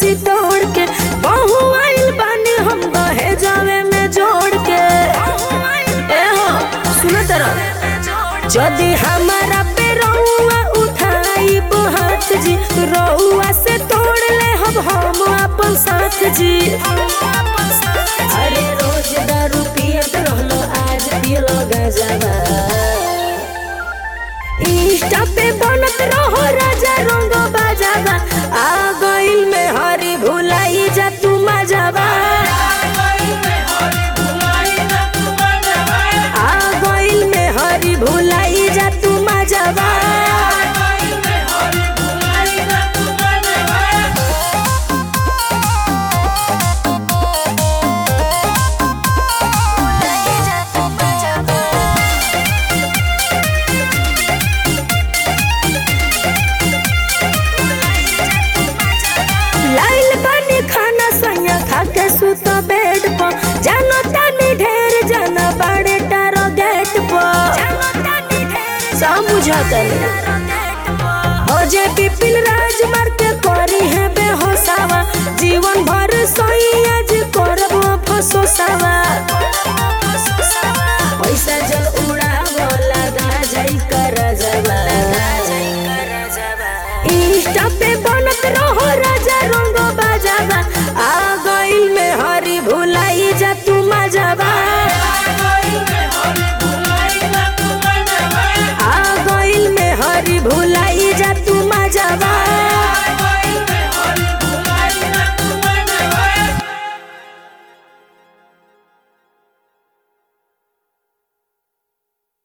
खसी तोड़ के बहु आइल बानी हम दहे जावे में जोड़ के ए हो सुन तरह जदि हमारा पे रउआ उठाई हाथ जी रउआ से तोड़ ले हम हम अपन साथ जी अरे रोज दारू पियत रहलो आज पियलो गजबा इंस्टा पे बनत रहो राजा रंग बाजाबा आ गइल में हरी भुलाई जा तू मजाबा आ गइल में हरी भुलाई जा तू मजाबा लाइल बानी खाना सैया खा के सुत बेड पर जानो तानी ढेर जाना बाड़े टारो गेट पर समझा तनी हो जे पिपिल राज मार